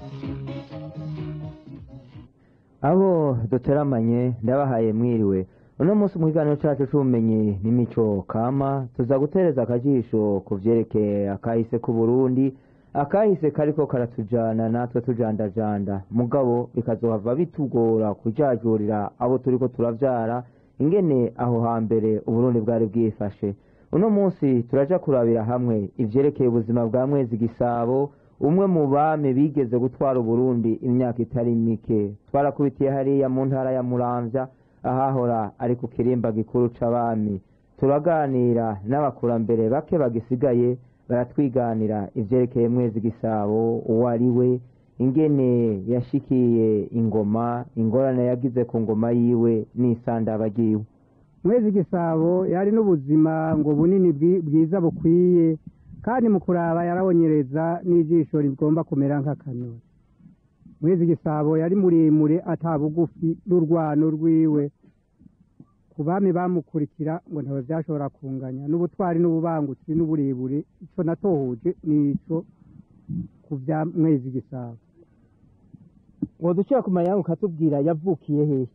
abo duteramanye ndabahaye mwiriwe uno munsi mu kiganiro cyacu c'ubumenyi n'imico kama tuza gutereza akajisho ku vyerekeye akahise k'uburundi akahise kariko karatujana natwe tujandajanda mugabo bikazohava bitugora kujajurira abo turiko turavyara ingene aho hambere uburundi bwari bwifashe uno munsi turaja kurabira hamwe ivyerekeye ubuzima bwa mwezi gisabo umwe mu bami bigeze gutwara uburundi imyaka itari mike twarakubitiye hariya mu ntara ya muramvya ahahora ari ku kirimba gikuru c'abami turaganira n'abakurambere bake bagisigaye baratwiganira ivyerekeye mwezi gisabo uwo ari we ingene yashikiye ingoma ingorane yagize ku ngoma yiwe n'isandaba ryiwe mwezi gisabo yari n'ubuzima ngo bunini bwi- bwiza bukwiye kandi mu kuraba yarabonyereza n'ijisho rigomba kumera nk'akanoni mwezi gisabo yari muremure ata bugufi n'urwano rwiwe ku bami bamukurikira ngo ntawe byashobora kunganya n'ubutwari n'ububangutsi n'uburebure ico natohuje nico ku bya mwezi gisabo woducira ku mayanga ukatubwira yavukiye hehe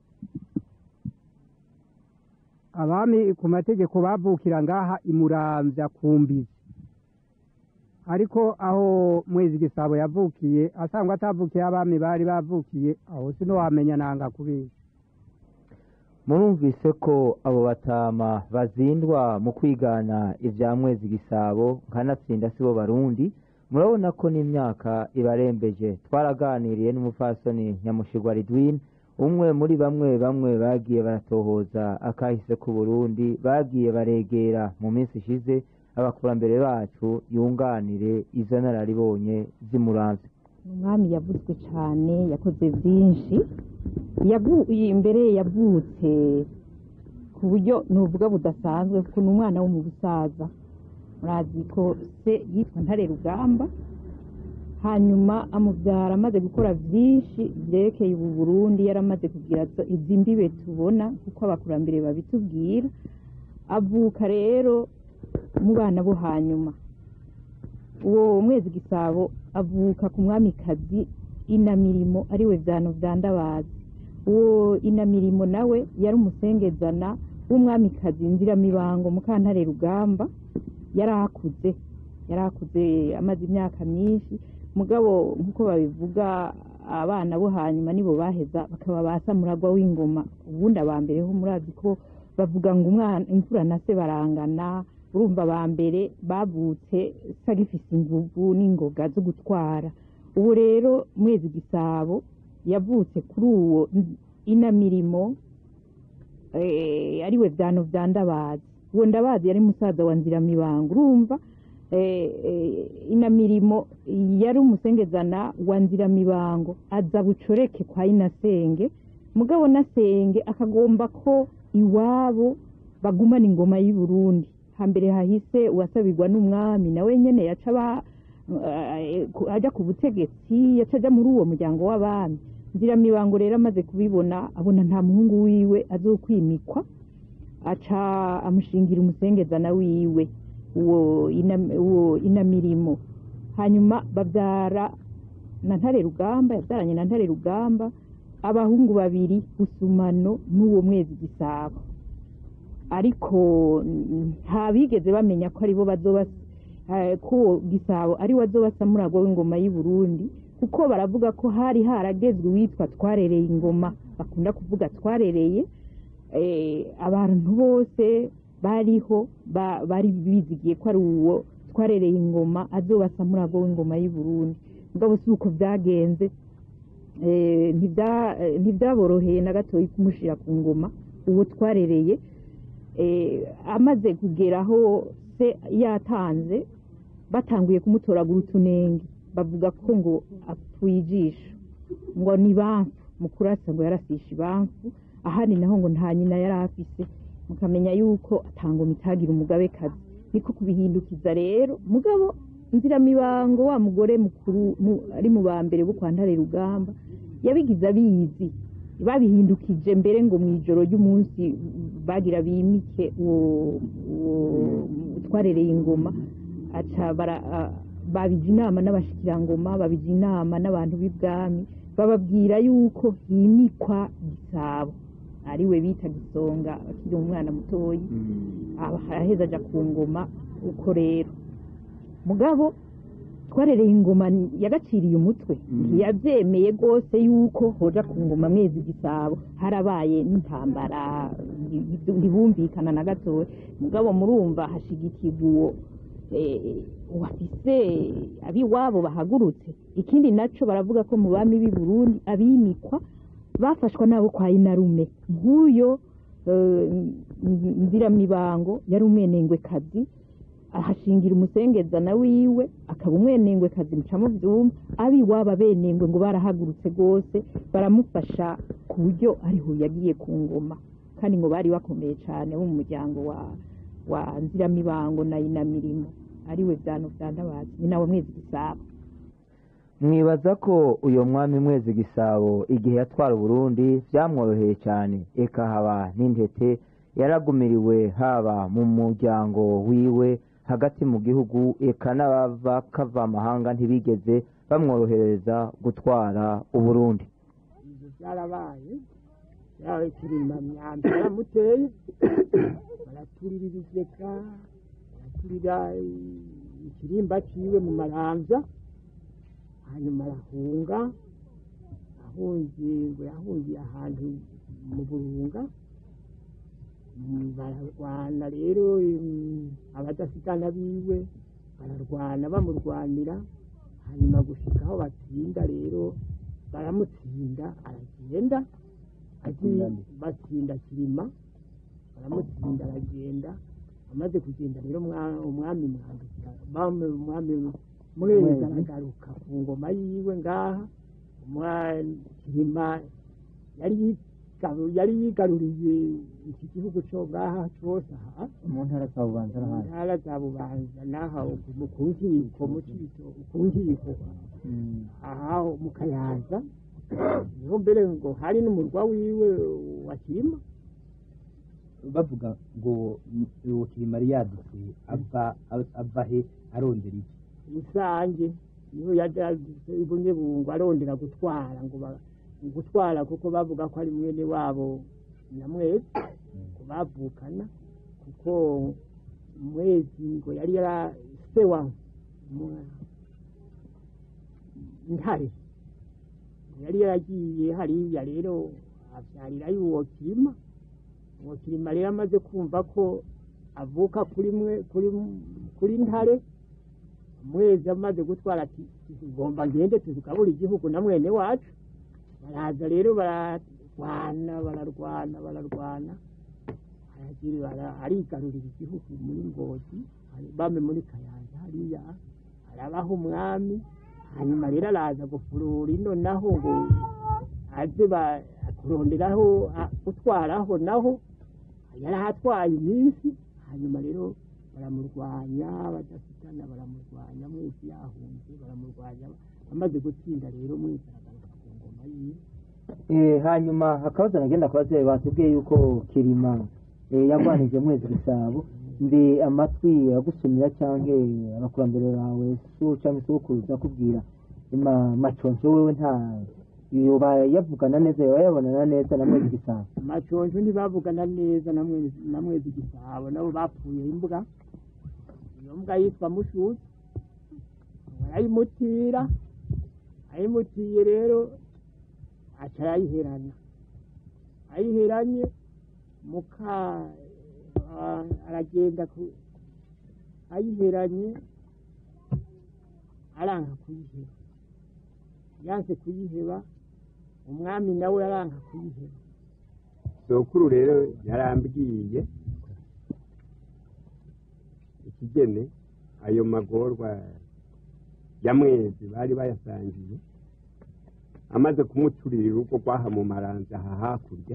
abami ku mategeko bavukira ngaha imuramvya ku mbizi ariko aho mwezi gisabo yavukiye asangwa atavukiye abami bari bavukiye aho sinowamenya nanga kubera murumvise ko abo batama bazindwa mu kwigana ivya mwezi gisabo nkanatsinda sibo barundi murabona ko n'imyaka ibarembeje twaraganiriye n'umupfasoni nyamushigwa ridwin umwe muri bamwe bamwe bagiye baratohoza akahise ku burundi bagiye baregera mu minsi ishize abakurambere bacu yunganire izo nararibonye zimuramvye umwami yavuzwe cyane yakoze byinshi Yavu- imbere yavutse ku buryo nuvuga budasanzwe kuko ni umwana wo mu busaza murazi ko se yitwa ntare rugamba hanyuma amubyara amaze gukora byinshi byerekeye ubu burundi yaramaze kugira zo- izi mbibe tubona kuko abakurambere babitubwira avuka rero mu bana bo hanyuma uwo mwezi gisabo avuka ku mwamikazi inamirimo ariwe vyano vya ndabazi uwo inamirimo nawe yari umusengezana w'umwamikazi nziramibango mukantare rugamba yari akuze yari akuze amaze imyaka myinshi mugabo nk'uko babivuga abana bo hanyuma nibo baheza bakaba ba samuragwa w'ingoma ubundi aba mbere ho murazi ko bavuga ngo umwana imfura na se barangana urumva aba mbere bavutse sagifise inguvu n'ingoga zo gutwara ubu rero mwezi gisabo yavutse kuri uwo inamirimo eh, ariwe vyano vya ndabazi uwo ndabazi yari musaza wa nziramibango urumva eh, eh, inamirimo yari umusengezana wa nziramibango aza bucoreke kwa inasenge mugabo nasenge akagomba ko iwabo bagumana ingoma y'i Burundi hambere hahise uwasabirwa n'umwami nawe nyene yaca ba eh, ku- aja ku butegetsi yaca aja muri uwo muryango w'abami nziramibango rero amaze kubibona abona nta muhungu wiwe azokwimikwa aca amushingira umusengezana wiwe uwo ina- uwo inamirimo hanyuma babyara na ntare rugamba yabyaranye na ntare rugamba abahungu babiri busumano n'uwo mwezi gisabo ariko mm, nta bigeze bamenya ko aribo bazoba eh, ko uwo gisabo ari we azoba samuragwa w'ingoma y'i Burundi kuko baravuga ko hari haragezwe uwitwa twarereye ingoma bakunda kuvuga twarereye eh, abantu bose bariho ba- bari bizigiye ko ari uwo twarereye ingoma azoba samuragwa w'ingoma y'i Burundi mugabo si uko byagenze eh, ntibya- eh, ntibyaboroheye na gatoyi kumushira ku ngoma uwo twarereye eh, amaze kugeraho se yatanze batanguye kumutoragura utunenge bavuga ko ngo apfuye ijisho ngo ni bamfu mu kurasa ngo yarasisha ibamfu ahandi naho ngo nta nyina yari afise mukamenya yuko atangoma itagira umugabekazi niko kubihindukiza rero mugabo nziramibango wa mugore mukuru mu- ari mu ba mbere bo kwa ntare rugamba yabigize abizi babihindukije mbere ngo mu ijoro ry'umunsi bagira bimike uwo uwo twarereye ingoma aca bara- a- babije inama n'abashikirangoma babije inama n'abantu b'ibwami bababwira yuko himikwa gisabo ariwe bita gisonga akiri umwana mutoyi aba araheza aja ku ngoma uko rero mugabo twarereye ingoma yagaciriye umutwe ntiyabyemeye rwose yuko hoja ku ngoma mwezi gisabo harabaye n'intambara nti- ntibumvikana na gatoya mugabo murumva hashigikirwa uwo eh, wafise abiwabo bahagurutse ikindi naco baravuga ko mu bami b'i burundi abimikwa bafashwa nabo kwa inarume nk'uyo eh, nziramibango yari umwenengwekazi ahashingira umusengezana wiwe akaba umwenengwekazi mucamo vyuma abiwabo abenengwe ngo barahagurutse rwose baramufasha ku buryo ariho yagiye ku ngoma kandi ngo bari bakomeye cane bo mu muryango wa wa nziramibango na inamirimo ariwe vyano vya ndabazi ni nawe mwezi gisabo mwibaza ko uyo mwami mwezi gisabo igihe yatwara uburundi byamworoheye cyane eka haba n'intete yaragumiriwe haba mu muryango wiwe hagati mu gihugu eka n'abava kava amahanga ntibigeze bamworohereza gutwara uburundi ibyo byarabaye yawe kirima myambi baramuteye baraturira ibiseka baraturira ikirimba ciwe mu maramvya hanyuma arahunga ahungiye ngo yahungiye ahantu mu burunga Mm, bararwana rero mm, abadasigana biwe bararwana bamurwanira hanyuma gushika aho batsinda rero baramutsinda aragenda agiye batsinda kirima baramutsinda aragenda amaze kugenda rero umwa- umwami mwambika bame umwami murezi aragaruka ku ngoma yiwe ngaha umwa- kirima yari yigaru- yari yigaruriye iki gihugu cyo ngaha cyose aha mu ntara za bubanza mu ntara za bubanza n'aha mu ku nkiko mu Cibito- ku nkiko aha mu kayanza niho mbere ngo hari n'umurwa wiwe wa kirima bavuga ngo uwo kirimari yadutse ava ava he arondera iki rusange niho yadadutse ibunyebungu arondera gutwara ngo ba- gutwara kuko bavuga ko ari mwene wabo nyamwezi ko bavukana kuko mwezi ngo yari yara se wa mwa- ntare yari yaragiye hariya rero abyarirayo uwo kirima uwo kirima rero amaze kumva ko avuka kuri mwe kuri kuri ntare mwezi amaze gutwara ati tugomba ngende tuzigabura igihugu na mwene wacu baraza rero bararwana bararwana bararwana aragira bara- arigarurira igihugu muri ngozi hari- bame muri kayanza hariya arabaho umwami hanyuma rero araza gufurura ino naho ngo aze ba- kuronderaho a- gutwaraho naho yari ahatwaye iminsi hanyuma rero baramurwanya badafitana baramurwanya mwese yahunze baramurwanya amaze gutsinda rero mwese aragaruka ku ngoma yiwe Eh, hanyuma hakabaza nagenda kubaza batubwiye yuko kirima eh, yagwanije mwezi gisabo mbe amatwi agusumira canke abakurambere bawe so canke sokuruza kubwira ima maconco wewe nta yoba yavugana neza yoba yabonana neza na mwezi gisabo maconjo ntibavugana neza na mwezi na mwezi gisabo nabo bapfuye imbwa iyo mbwa yitwa mushuti arayimutira ayimutiye rero aca arayiherana ayiheranye muka ah, aragenda ku ayiheranye aranka kuyiheba yanse kuyiheba umwami nawe aranka kuyiheba sokuru rero yarambwiye ikigene ayo magorwa ya mwezi bari bayasangiye amaze kumuturira urugo rwaha mu maranza aha hakurya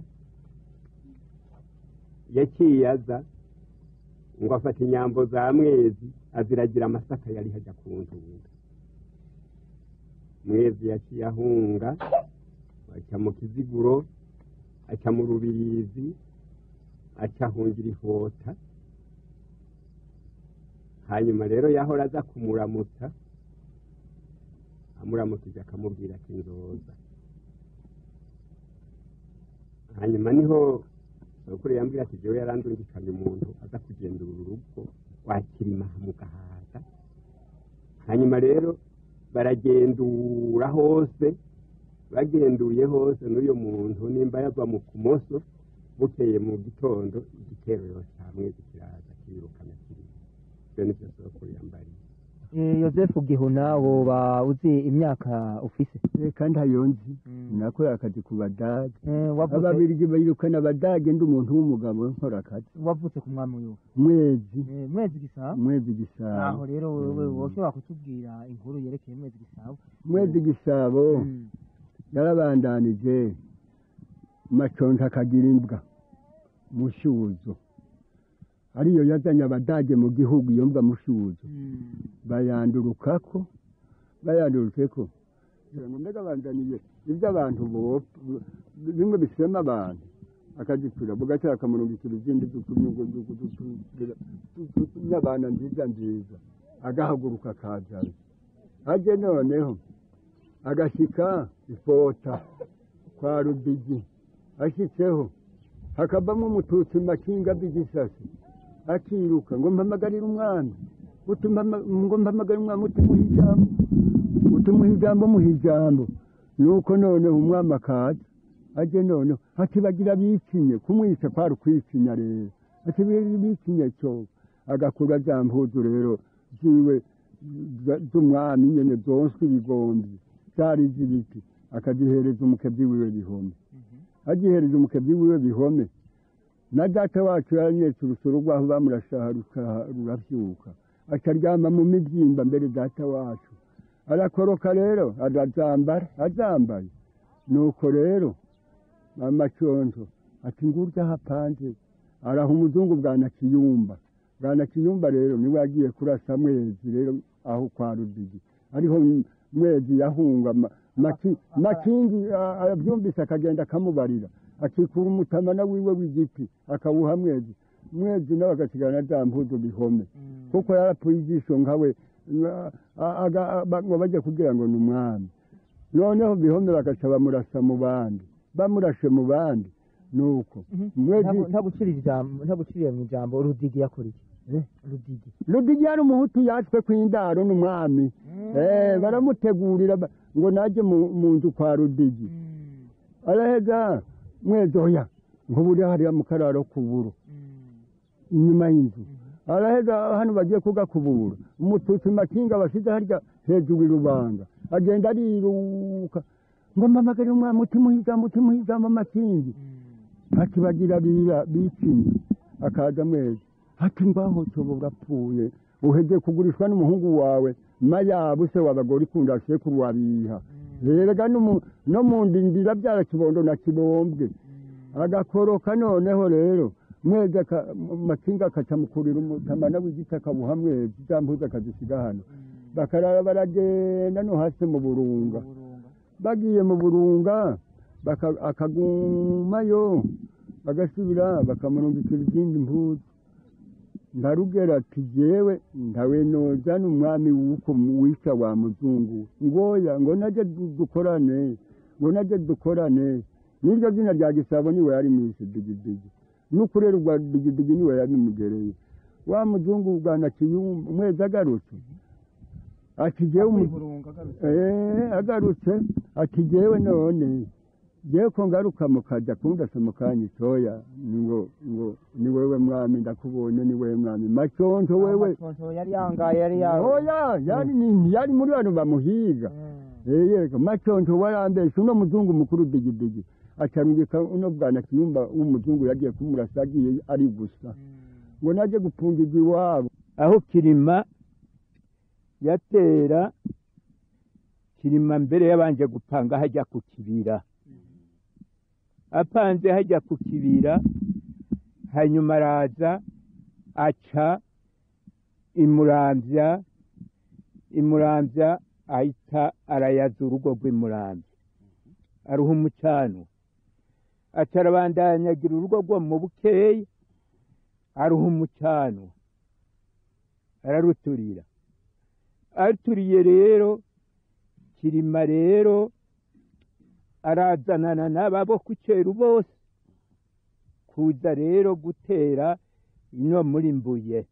yaciye aza ngo afata inyambo za mwezi aziragira amasaka yari hajya ku ntunga mwezi yaciye ahunga aca mu kiziguro aca mu rubirizi aca ahungira ihota hanyuma rero yahora aza kumuramutsa amuramukije akamubwira ati nzoza hanyuma niho sokuru yambwira ati jewe yarandungikanye umuntu aza kugendura urugo wakirima mu gahaga hanyuma rero baragendura hose bagenduye hose n'uyo muntu nimba yava mu kumoso bukeye mu gitondo igitero yose hamwe kiraza kirirukana kiri ibyo nivyo sokuru yambariye Eh, yosefu gihuna woba uzi imyaka ufise reka ntayonzi nakorera akazi ku badage Eh, wavutse ababirigi bayirukana abadage ndi umuntu w'umugabo nkora akazi wavutse ku mwami wiwe mwezi Eh, mwezi gisabo mwezi aho gisabo rero wewe woshobora kutubwira inkuru yerekeye mwezi gisabo mwezi gisabo Mm. yarabandanije maconta akagira imbwa mushuzo ariyo yazanye abadage mu gihugu iyo mbwa mushuzo Mm. bayandurukako bayandurukeko kugira ngo mbega banzaniye ibyo abantu bopfa bimwe bisema abantu akazicura bugaca akamurungikira izindi n'abana nziza nziza agahaguruka akazana ajye noneho agashyika ifota kwa rubigi ashyitseho hakavamo umututsi mu makinga by'igisasi akiruka ngo mpamagarire umwami utuma ngo mpamagarire umwami utimuha ijambo utimuha ijambo muha ijambo nuko noneho umwami akaza ajye noneho ati bagira bikinye kumwica kwari ukwicinya rero ati bikinye cyo agakura za mpuzu rero ziwe za- z'umwami nyene zonswe ibigombi zari z'ibiti akazihereza umukebyi wiwe bihome agihereza umukebyi wiwe bihome na data wacu yaranyetse urusoro rwaho bamurashaha rukaha- ruravyuka akaryama mu mibyimba mbere data wacu arakoroka rero arazambara azambaye nuko rero amaconjo ati ngurya hapanze araha umuzungu bwa nakiyumba bwa nakiyumba rero niwe yagiye kurasa mwezi rero aho kwa rudigi ariho m- mwezi yahunga ma- maki- makingi a- abyumvise akagenda akamubarira akikura umutamana wiwe w'igiti akawuha mwezi mwezi nawe agasigara na za mpuzu bihome kuko yarapfuye ijisho nkawe na- a- aga- ba- ngo bajye kugira ngo ni umwami noneho bihome bagaca bamurasa mu bandi bamurashe mu bandi nuko mwezi ntagucirira ijambo ntaguciriye mu ijambo rudigi yakora iki Eh? rudigi rudigi yari umuhutu yatswe kw'indaro n'umwami Eh, baramutegurira ba- ngo najye mu mu nzu kwa rudigi araheza mwezi oya nk'uburi hariya mu kararo k'uburo inyuma y'inzu araheza hano bagiye kugakubura umututsi makinga basize harya hejuru irubanga agenda ariruka ngo mpamagare umwami utimuha ijambo utimuha ijambo makingi ati bagira bira bikinye akaza mwezi ati ngaho cobo urapfuye uheze kugurishwa n'umuhungu wawe mayabu se w'abagore ikunda sekuru wabiha rega no mu- no mu ndindira byara kibondo na kibombwe agakoroka noneho rero mwezi aka- makinga akacamukurira umutamana w'igiti akabuha mwezi za mpuzu akazisiga hano bakarara baragenda no hasi mu burunga bagiye mu burunga baka- akagumayo bagasubira bakamurungikira izindi mpuzu ndarugera ati jewe ndawe nozana umwami wuko wisha wa muzungu ngoya ngo naje du- dukorane ngo naje dukorane niryo zina rya gisabo niwe yari mwishe digidigi n'ukurera rwa digidigi niwe yabimugereye wa muzungu bwa nakiyumba umwezi agarutse ati jewe umu- Eh, agarutse ati jewe none jewe ko ngaruka mukaja kundasa mukanya itoya ngo ngo ni wewe mwami ndakubonye ni wewe mwami maconco wewe yari yangaye yari oya yari ni- yari muri bano bamuhiga Eh, yego maconco warambeshe uno muzungu mukuru digidigi acarungika uno bwana kiyumba w'umuzungu yagiye kumurasa agiye ari gusa ngo naje gupfungirwa iwabo aho kirima yatera kirima mbere yabanje gupanga hajya ku kibira apanze hajya ku kibira hanyuma araza aca imuramvya imuramvya ahita arayaza urugo rw'imuramvya aruha umucanwa aca arabandanyagira urugo rwo mu bukeya aruha umucanwa araruturira aturiye rero kirima rero arazanana n'ababo ku ceru bose kuza rero gutera ino muri mbuye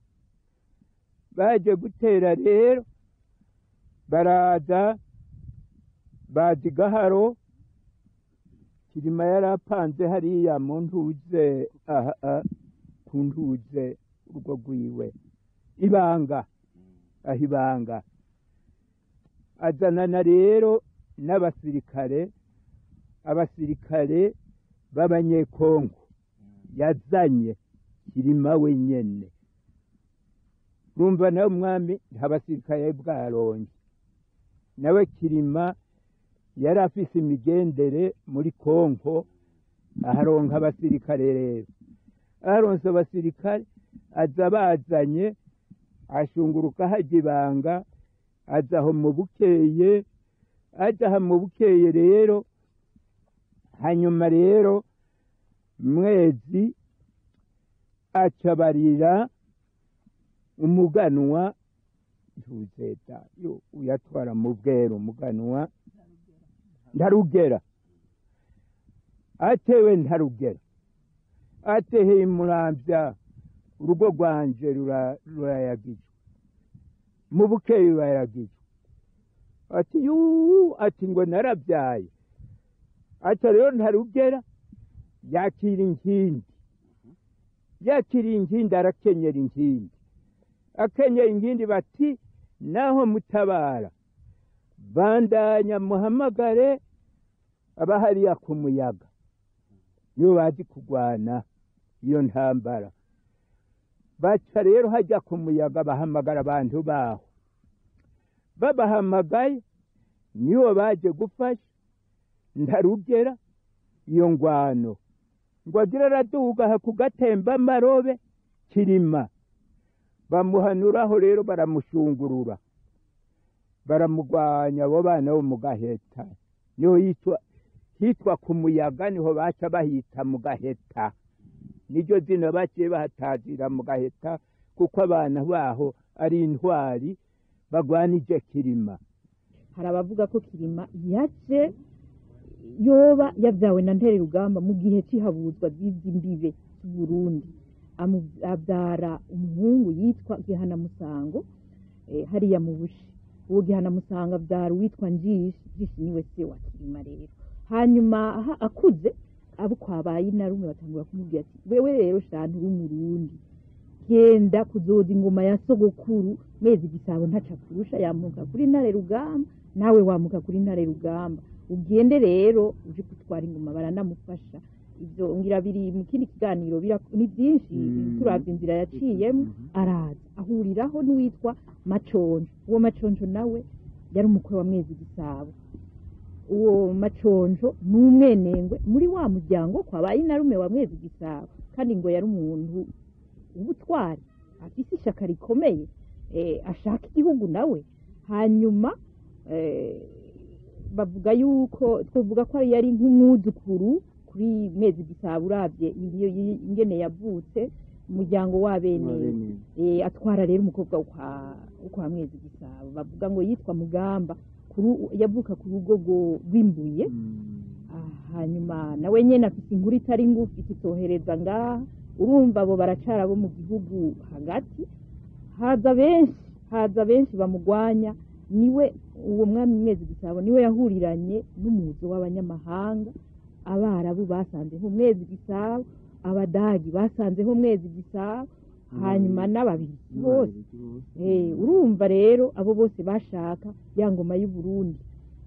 baje gutera rero baraza baza igaharo kirima yari apanze hariya mu ntuze aha aha, ku ntuze urwo rwiwe ibanga aho ibanga azanana rero n'abasirikare abasirikare b'abanyekongo yazanye kirima wenyene urumva nawe umwami nta basirikare bwaronge nawe kirima yari afise imigendere muri kongo aharonka abasirikare rero aharonse abasirikare aza bazanye ashunguruka hajya ibanga aza aho mu bukeye aja aha mu bukeye rero hanyuma rero mwezi acabarira umuganwa ntuzeta yo uyatwara mu bwero umuganwa ntarugera atewe ntarugera ateheye murambya urugo rwanje rura- rurayagijwe mu bukeye rurayagijwe ati yuu ati ngo narabyaye aca rero ntarugera yakira inkindi yakiriye inkindi arakenyera inkindi akenyera inkindi bati naho mutabara bandanya muhamagare abahariya ku muyaga nibo bazi kurwana iyo ntambara baca rero hajya ku muyaga bahamagara abantu baho babahamagaye nibo baje gufasha ntarugera iyo ngwano ngo agire araduga aha ku gatemba amarobe kirima bamuhanuraho rero baramushungurura baramugwanya abo bana bo mu gaheta niho yitwa hitwa ku muyaga niho baca bahita mu gaheta niryo zina baciye bahatazira mu gaheta kuko abana baho ari intwari bagwanije kirima hari abavuga ko kirima yaje yoba yabyawe na ntere rugamba mu gihe cy'ihabuzwa ry'izi mbibe z'uburundi Amu- abyara umuhungu yitwa gihanamusango eh, hariya mu bushi uwo gihanamusango abyara uwitwa njishi njishi niwe se wa kirima rero hanyuma aha akuze abo kwabaye inarume batangura kumubwira ati wewe rero shantu uri umurundi genda kuzoza ingoma ya sogokuru mezi gisabo ntaca kurusha yamuka kuri ntare rugamba nawe wamuka kuri ntare rugamba ugende rero uje gutwara ingoma baranamufasha ibyo ngira biri mu kindi kiganiro bira- ni byinshi turavye inzira yaciyemo araza ahuriraho n'uwitwa maconjo uwo maconjo nawe yari umukwe wa mwezi gisabo uwo maconjo ni umwenengwe muri wa muryango kwabaye inarume wa mwezi gisabo kandi ngo yari umuntu ubutwari afise ishyaka rikomeye eh, ashaka igihugu nawe hanyuma eh, bavuga yuko twavuga ko yari nk'umwuzukuru kuri mezi gisabo urabye iyo yi- ingene yavutse umuryango w'abene eh, atwara rero umukobwa wo kwa- wo kwa mwezi gisabo bavuga ngo yitwa mugamba kuru- yavuka ku rugo rwo- rw'imbuye Ah, hanyuma nawe nyene afite inkuru itari ngufi tutohereza ngaha urumva abo baracara bo mu gihugu hagati haza benshi haza benshi bamugwanya niwe uwo mwami mwezi gisabo niwe yahuriranye n'umuzo w'abanyamahanga abarabu basanzeho mwezi gisabo abadagi basanzeho mwezi gisabo hanyuma n'ababirigi bose Eh, urumva rero abo bose bashaka ya ngoma y'u Burundi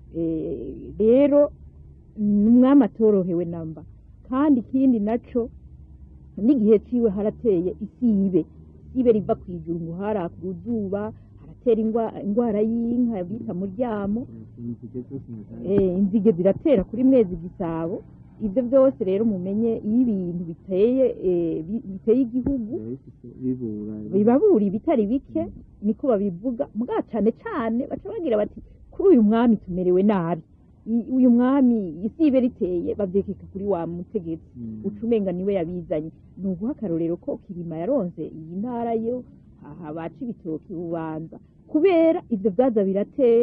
Eh, rero ni umwami atorohewe namba kandi ikindi naco n'igihe ciwe harateye isibe isibe riva ku ijuru ngo haraka uruzuba haratera ingwa- ingwara y'inka bita muryamo eh, inzige ziratera kuri mwezi gisabo ibyo byose rero mumenye iyo ibintu biteye eh, bi- biteye igihugu bibabura ibitari bike niko babivuga mbwa cane cane baca bagira bati kuri uyu mwami tumerewe nabi I- uyu mwami isibe riteye bavyekeka kuri wa mutegetsi uca umenga niwe yabizanye ni uguha akarorero ko kirima yaronse iyi ntara yo aha baca ibitoki bubanza kubera ivyo vyaza biratera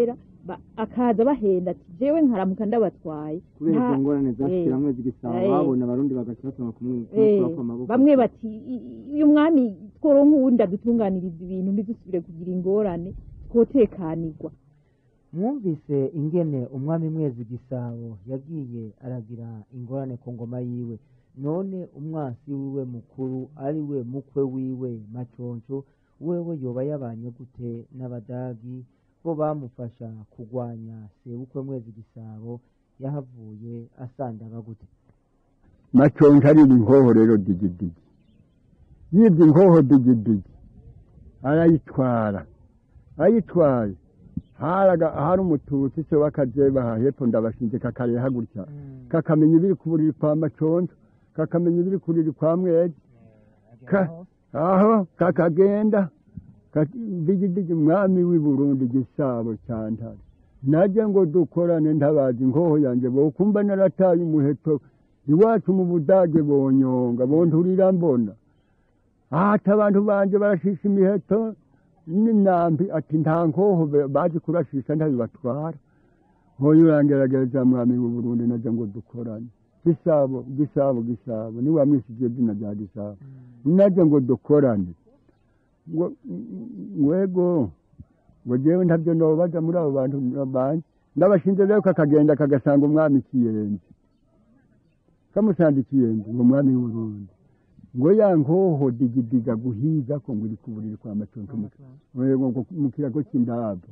ba- akaza bahenda ati jewe nkaramuka ndabatwaye kubera Nta- izo ngorane zashyira eh, hamwe zigisaba eh. babona abarundi bagaca basoma Eh, kumukura amaboko bamwe bati "I- i- uyu mwami tworonka uwundi adutunganiriza ibintu ntidusubire kugira ingorane twotekanirwa mwumvise ingene umwami mwezi gisabo yagiye aragira ingorane ku ngoma yiwe none umwasi wiwe mukuru ari we mukwe wiwe maconco wewe yoba yabanye gute n'abadagi bo bamufasha kugwanya sebukwe mwezi gisabo yahavuye asandaba gute maconca arira inkoho rero digidigi yibye inkoho digidigi arayitwara ayitwaye haraga- hari umututsi se w'akazeba hepfo ndabashinze kakareha gutya kakamenya ibiri ku buriri kwa maconco kakamenya ibiri ku buriri kwa mwezi Ka- aho kakagenda ka- digidigi umwami w'i burundi gisabo cyantare najye ngo dukorane ntabazi inkoho yanjye bokumva narataye umuheto iwacu mu budage bonyonga bonturira mbona ati abantu banje barashisha imiheto n'imyambi ati nta nkoho be- bazi kurashisha ntabibatwara nkoyo urangerageza mwami w'u Burundi najya ngo dukorane gisabo gisabo gisabo ni wamwishije izina rya gisabo najya ngo dukorane ngo ngwego ngo jewe ntabyo nobaza muri abo bantu banje ndabashinze rero kakagenda kagasanga umwami kiyenzi kamusanga ikiyenzi ngo umwami w'urundi ngo ya nkoho digidiga guhiga ko ngo iri ku buriri kwa maconco mu- ngo- ngo mu kirago cy'indabo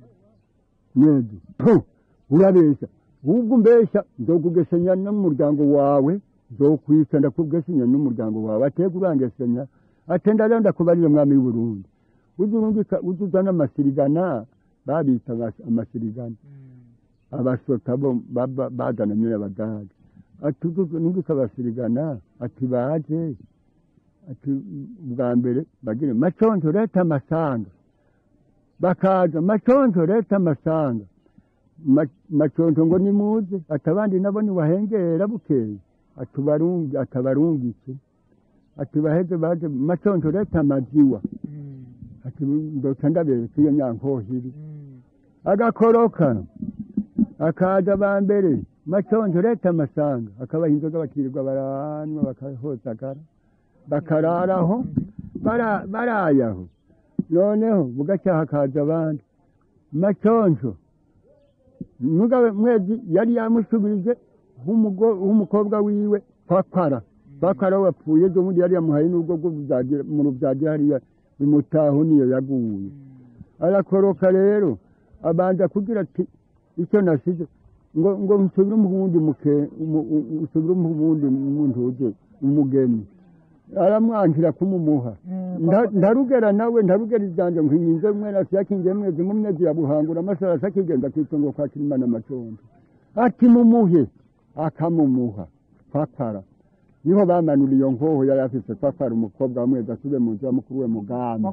mwezi Puh! urabeshya ahubwo umbeshya nzokugesenya n'umuryango wawe nzokwica ndakugesenya n'umuryango wawe atega urangesenya atenda rero ndakubarire mwami w'uburundi ujya urungika ujya uzana amasirigana babita abas- amasirigana abasota bo baba- bazana nyine abagage ati ujya urungika abasirigana ati baje ati bwa mbere bagire maconco leta amasanga bakaza maconco leta amasanga Ma- maconco ngo nimuze ati abandi nabo niwahengera bukeye atubarungi atabarungike ati baheze baje maconco leta amaziwa ati ndoca ndabereka iyo nyankohiri agakoroka akaza ba mbere maconco leta amasanga akabaha inzoga bakirirwa baranywa bakahozagara bakararaho bara- barayaho noneho bugacya hakaza abandi maconco mugabe mwezi yari yamusubije nk'umugo- nk'umukobwa wiwe kwakwara kwakwara we wapfuye ejo bundi yari yamuhaye n'ubwo bwo buzagira- mu rubyagira hariya imutaho niyo yaguye arakoroka rero abanza kugira ati icyo nasize ngo ngo nsubire mu wundi muke umu- u- u- nsubire mu wundi muntu uje umugeni aramwangira kumumuha Nda- ndarugera nawe ndarugera ijanja nkwinyize mwene siyakingiye mwezi mu myezi ya buhangura amasara sakigenda kwitongo kwa kirimana macondo ati mumuhe akamumuha kwakara niho bamanura iyo nkoho yari afise kwakara umukobwa wa mwezi asube mu nzu ya mukuru we mugamba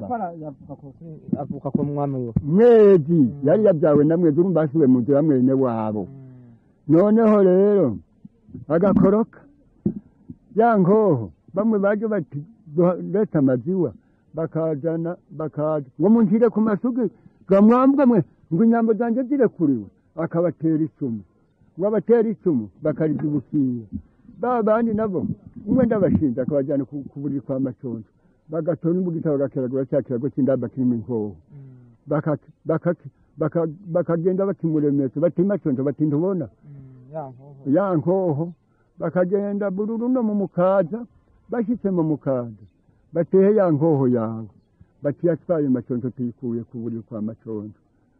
avuka ku mwami we mwezi yari yabyawe na mwezi urumva asubiye mu nzu ya mwene wabo noneho rero agakoroka ya nkoho bamwe baje bati "Duha- leta amaziwa bakazana bakaza ngo munshire ku masugi gamwambwe mwe ngo inyambo zanjye zirekuriwe akabatera icumu ngo abatera icumu bakarizibukira ba bandi nabo umwe ndabashinze akabajyana ku ku buriri kwa maconco bagatora imbugita bagakeragura cya kirago cy'indamba kirimo inkoho baka- baka- baka- bakagenda bakimuremetse bati maconco bati ntubona ya nkoho bakagenda bururu no mu mukaza bashyitse mu mukaza batehe ya nkoho yawe bati yatwaye maconco tuyikuye ku buriri kwa maconco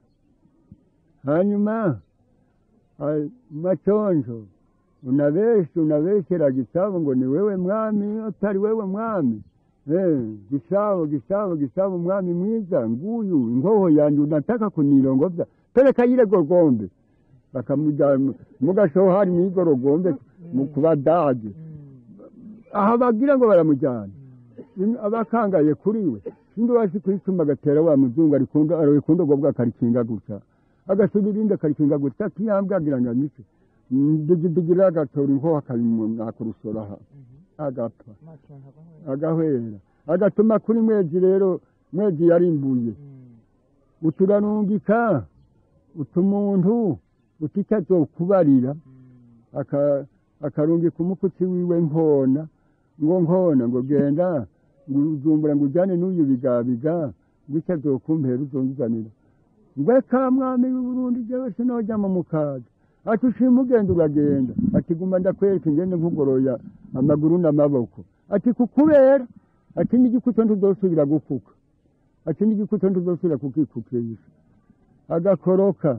hanyuma ah, maconco unabeshe unabeshera gisabo ngo ni wewe mwami utari wewe mwami Eh, gisabo gisabo gisabo mwami mwiza nguyu inkoho yanjye unataka kunirongovya pereka yile gorgombe bakamujyana mugashoho hari n'igorogombe mu kubadage aha bagira ngo baramujyana Im- abakangaye kuri we sindi wasi kwituma agatera wa muzungu arikunda arikunda ubwo bwakarikinga gusa agasubira irindi akarikinga gusa kiyambwagira ngo anice digidigira agatora inkoho akabimunakura aha agapfa agahwera agatuma kuri mwezi rero mwezi yarimbuye uturarungika utumuntu utica azokubarira aka- akarungika umukutsi wiwe nkona ngo nkona ngo genda ngo uzumbura ngo ujyane n'uyu bigabiga ngo icyo azokumpera uzonzanira ngwe ka mwami w'uburundi jewe sinojya mu mukaga ati ushima ugenda uragenda ati guma ndakwereka ingende nkugoroya amaguru n'amaboko ati kukubera ati n'igikuta ntuzosubira gufuka ati n'igikuta ntuzosubira kukikukisha agakoroka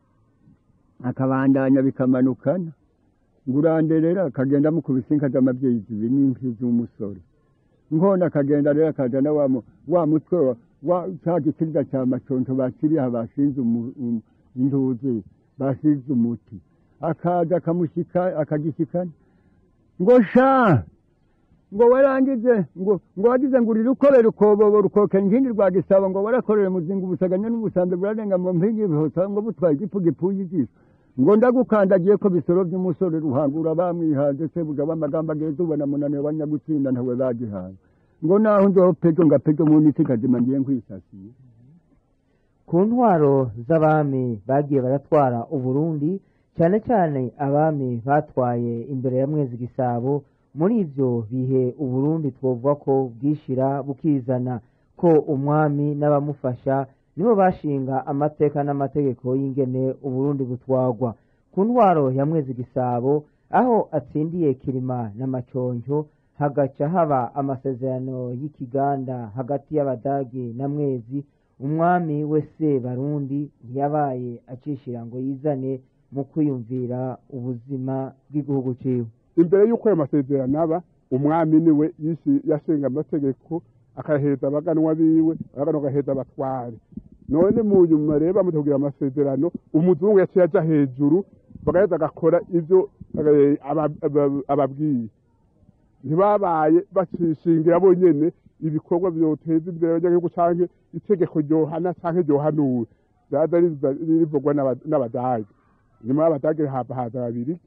akabandanya bikamanukana ngo uranderera akagenda mukubise inka z'amabyeyi zibiri n'imvi z'umusore nkona akagenda rero akazana wa mu- wa mutwe wa- wa cya gikiriza cya maconco bakiriye aha bashinze umu- um- intuzi basize umuti akaza akamushyika akagishyikana ngo sha ngo warangize ngo ngo wagize ngo urire ukorera ukobobo rukokera inkindi rwa gisabo ngo warakorere muzinga ubusaganya n'ubusambe burarenga mu mpingi ibihosa ngo butwaye igifu gipfuye ijisho ngo ndagukandagiye ko bisoro by'umusore ruhangura bamwihaze se buja w'amagambo ageze ubona munaniro banyagutsinda ntawe bagihaye ngo naho ndoho pejo nga pejo mu nisi kazima ngiye nkwisasiye ku ntwaro z'abami bagiye baratwara uburundi cyane cyane abami batwaye imbere ya mwezi gisabo muri ibyo bihe uburundi twovuga ko bwishira bukizana ko umwami n'abamufasha nibo bashinga amateka n'amategeko y'ingene uburundi butwagwa ku ntwaro ya mwezi gisabo aho atsindiye kirima n'amaconjo hagaca haba amasezerano y'ikiganda hagati y'abadagi na mwezi umwami wese barundi ntiyabaye acishira ngo yizane mu kwiyumvira ubuzima bw'igihugu ciwe imbere y'uko ayo masezerano aba umwami niwe yishi- yashinga amategeko akayahereza abaganwa biwe abaganwa agahereza abatware none mu nyuma rero bamaze kugira amasezerano umuzungu yaciye aja hejuru bagaheza agakora ibyo eh, aba- aba- ababwiye ntibabaye bacishingira bonyene ibikorwa vyoteza imbere abanyagihugu canke itegeko ryohana canke ryohanura vyaza riza- rivugwa n'aba- n'abadage nyuma y'abadage hava haza babiri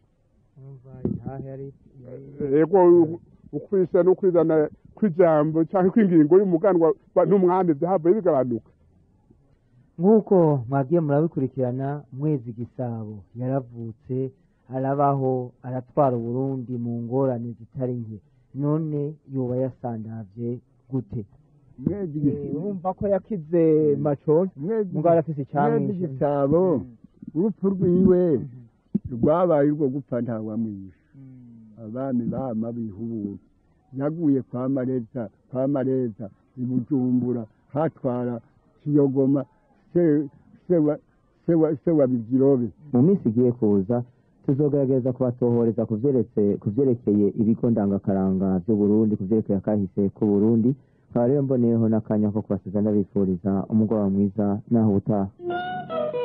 ego ukwisa no kwizana kw'ijambo canke kw'ingingo y'umuganwa wa- n'umwami vyahavuye bigabanuka nk'uko mwagiye murabikurikirana mwezi gisabo yaravutse arabaho aratwara uburundi mu ngorane zitari nke none yoba yasandavye gute mwezi gisi- urumva ko yakize maconjo mwezi mugabo arafise mwezi icyamwishe gisabo urupfu rwiwe rwabaye urwo gupfa ntawamwishe abami bama bihubuye yaguye kwa mareza kwa mareza i bujumbura hatwara kiyogoma se se wa se wa se wa bigirobe mu minsi igiye kuza tuzogerageza kubatohoreza ku vyeretse- ku vyerekeye ibigo ndangakaranga vy'uburundi ku vyerekeye akahise k'uburundi nkaba rero mboneyeho n'akanya ko kubasiza ndabifuriza umugoroba mwiza n'aho ubutaha